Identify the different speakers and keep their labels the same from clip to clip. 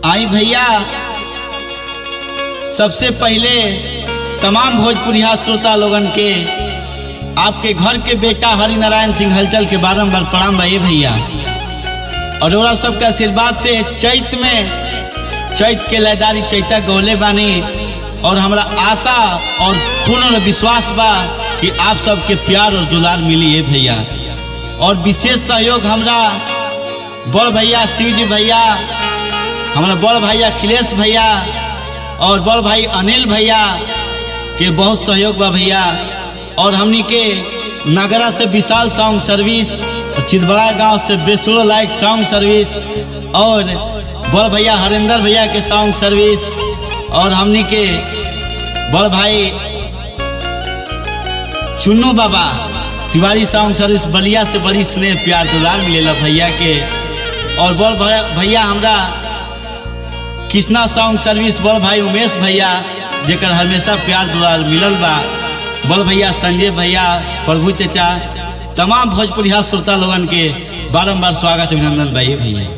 Speaker 1: आई भैया सबसे पहले तमाम भोजपुरिया श्रोता लोगन के आपके घर के बेटा हरि नारायण सिंह हलचल के बारम्बार प्रणाम भाई भैया और ओरा सबके आशीर्वाद से चैत में चैत के लयदारी चैता गौले बानी और हमरा आशा और पूर्ण विश्वास बा कि आप सबके प्यार और दुलार मिली है भैया और विशेष सहयोग हमरा बड़ भैया शिव जी भैया हमारा बड़ भाई अखिलेश भैया और बड़ भाई अनिल भैया के बहुत सहयोग बा भैया और हमनी के नगरा से विशाल साउंड सर्विस और चिदबड़ा गांव से बेसुरो लाइक साउंड सर्विस और बड़ भैया हरेंद्र भैया के साउंड सर्विस और हमनी के बड़ भाई चुन्नू बाबा तिवारी साउंड सर्विस बलिया से बड़ी स्नेह प्यार दुलार मिलेला भैया के और बड़ भैया हमरा कृष्णा साउंड सर्विस बड़ भाई उमेश भैया जेकर हमेशा प्यार दुलार मिलल बा बड़ भैया संजय भैया प्रभु चचा तमाम भोजपुरिया श्रोता लोगन के बारम्बार स्वागत अभिनंदन भाई भैया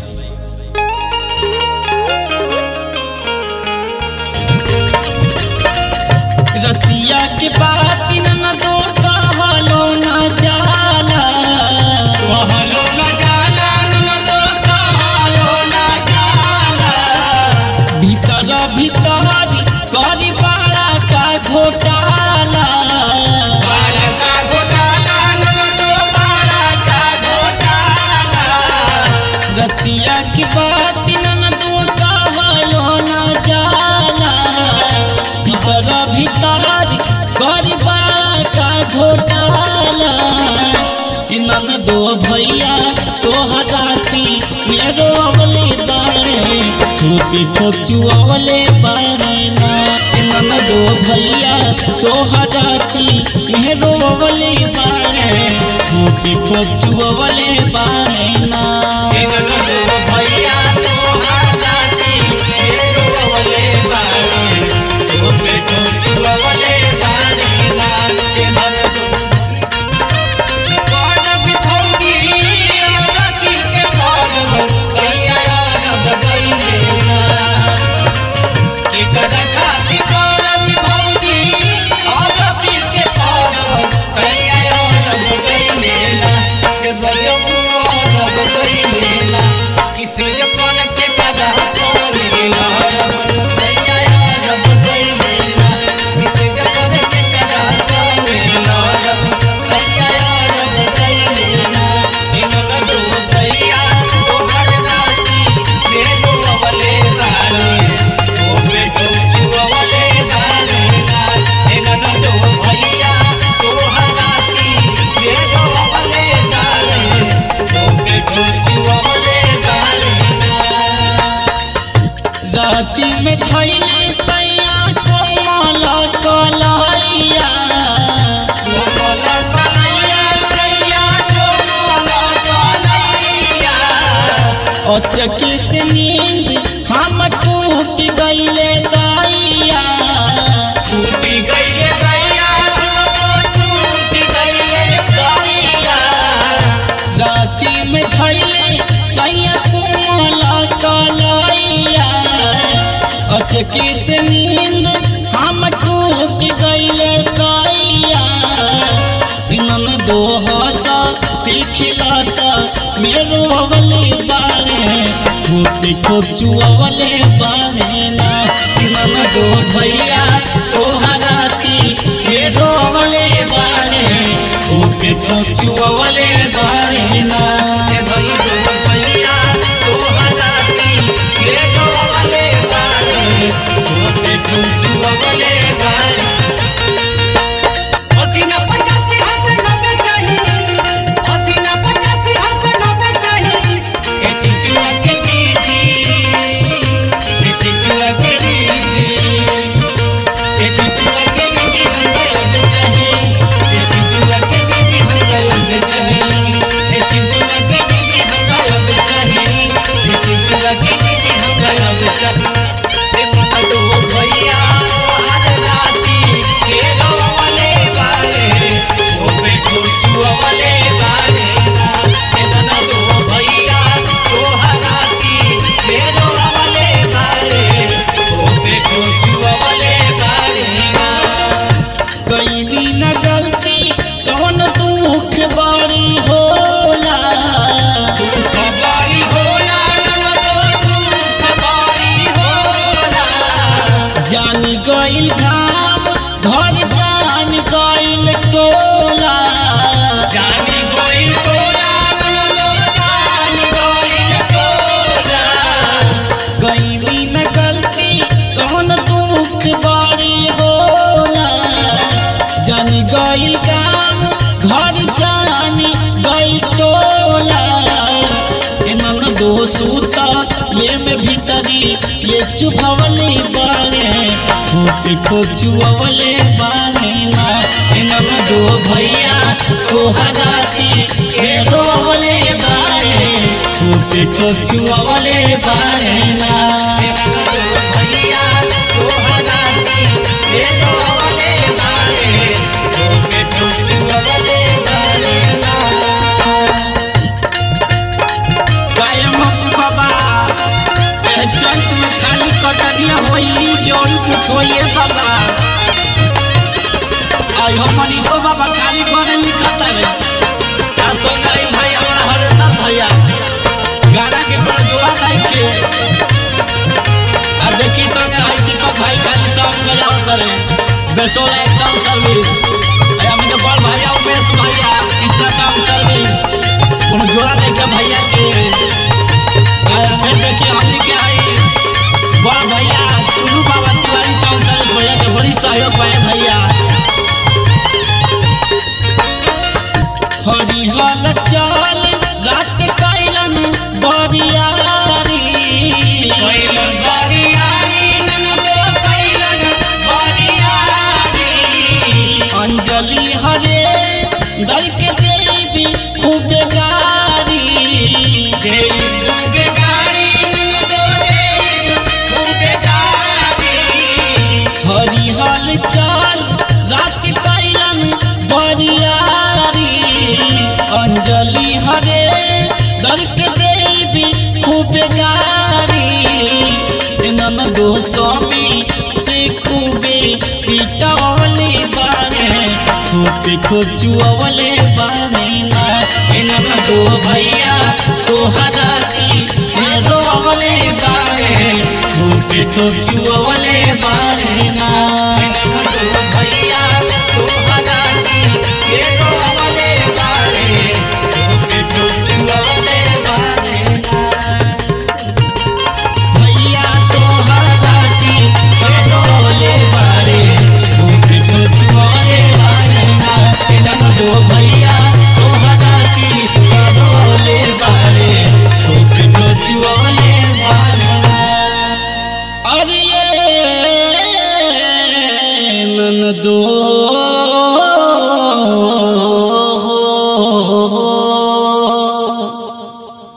Speaker 1: रतिया के बात न दो कहलो न जाला कहलो न जाला न दो कहलो न जाला भीतर भीतर करी बाड़ा का घोटाला रतिया की बात न दो कहलो न जाला भीतर भीतर करी बाड़ा का घोटाला नन दो भैया तो हजाती मेरो अवले बारे ठोपी ठोक चुअवले बारे ना नन दो भैया तो हजाती मेरो अवले बारे ठोपी ठोक चुअवले बारे ना राती में थैली सैया कोमल कलैया अचकी से नींद हम टूट गईले दैया राती में थैले सैया कोमल कलैया अचकी से नींद हम टूट गईले दैया इनन दो हसा तिखिलाता मेरो अवले बारे खूब खूब चुअवले बारे ना इनन दो भैया ओ हराती मेरो अवले बारे खूब खूब चुअवले बारे ना
Speaker 2: Thank you.
Speaker 1: में भीतरी ये चुभवले बारे खोपे खो चुअवले बारे ना इनन दो भैया तोहरा थी ये रोवले बारे खोपे खो चुअवले बारे ना भैया तोहरा थी ये रोवले बारे खोपे खो चुअवले बारे ना कायम बाबा ए चंद में खाली कटरिया होई जोड़ी कुछ होइए बाबा आई हो मनीषो बाबा खाली करे लिखत रे आ सोनाई भाई हमरा हरदा भैया गाना के पर जोड़ा नहीं के आ देखी संगे है दीपक भाई खाली सब बजाव करे बेसोला एक साल चल गई अरे हम तो बड़ भैया उमेश भैया कृष्णा काम चल गई कोनो जोड़ा देखे भैया के आ फिर देखिए हमनी के आई बड़ भैया चुनू बाबा तिवारी साउंड सर्विस भैया के बड़ी सहयोग पाए भैया हरी हाल चाल रात कैलन बरियारी कैलन बरियारी ननदो कैलन बरियारी अंजलि हरे दर के देवी खूब गारी देवी खूब गारी ननदो देवी खूब गारी हरी हाल चाल रात कैलन बरियारी अंजलि हरे दर के देवी खूब गारी नन दो स्वामी से खूबे पिटौले बारे खूबे खोचुअवले बारे ना नन दो भैया तोहरा दी रोवले बारे खूबे खोचुअवले बारे ना नन दो भैया तोहरा दी रोवले बारे खूबे खोचुअवले बारे ना भैया तोहरा दी रोवले बारे खूबे खोचुअवले बारे ना नन दो भैया तोहरा दी रोवले बारे खूबे खोचुअवले बारे ना अरे ये नन दो